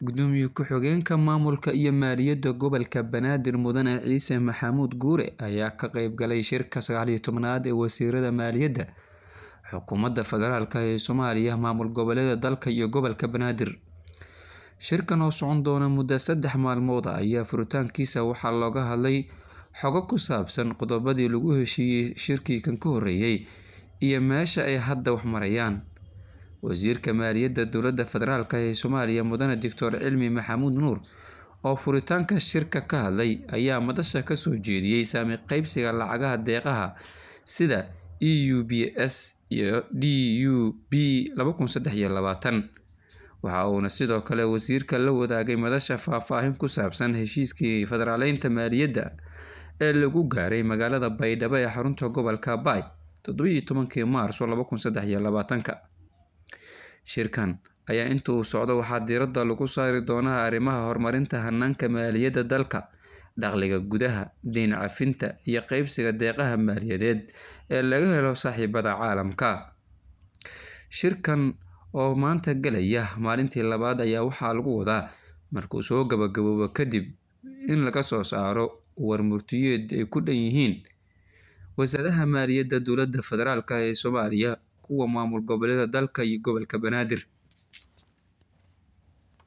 Gudoomiye ku-xigeenka Maamulka iyo Maaliyadda Gobolka Banaadir Mudane Ciise Maxamuud Guure ayaa ka qayb galay shirka sagaal iyo tobnaad ee Wasiirada Maaliyadda Xukuumadda Federaalk ee Soomaaliya, maamul goboleedyada dalka iyo gobolka Banaadir. Shirkan oo socon doona muddo saddex maalmood ah ayaa furitaankiisa waxaa looga hadlay xogo ku saabsan qodobadii lagu heshiiyay shirkii kan ka horreeyay iyo meesha ay hadda wax marayaan. Wasiirka Maaliyadda Dowladda Federaalk ee Soomaaliya Mudane Doctor Cilmi Maxamuud Nuur oo furitaanka shirka ka hadlay ayaa madasha ka soo jeediyay saami qaybsiga lacagaha deeqaha sida EUBS iyo DUP laba kun sedex iyo labaatan. Waxa uuna sidoo kale wasiirka la wadaagay madasha faahfaahin ku saabsan heshiiskii federaaleynta maaliyadda ee lagu gaaray magaalada Baydhabo ee xarunta gobolka Bay todoba iyo tobankii Maarso laba kun sedex iyo labaatanka. Shirkan ayaa inta uu socdo waxaa diiradda lagu saari doonaa arrimaha horumarinta hanaanka maaliyadda dalka, dakhliga gudaha, deyn cafinta, iyo qaybsiga deeqaha maaliyadeed ee laga helo saaxiibada caalamka. Shirkan oo maanta galaya maalintii labaad ayaa waxaa lagu wadaa markuu soo gabagaboobo kadib in laga soo saaro war-murtiyeed ay ku dhan yihiin wasaaradaha maaliyadda dowladda federaalk ee Soomaaliya, kuwa maamul goboleedyada dalka iyo gobolka Banaadir.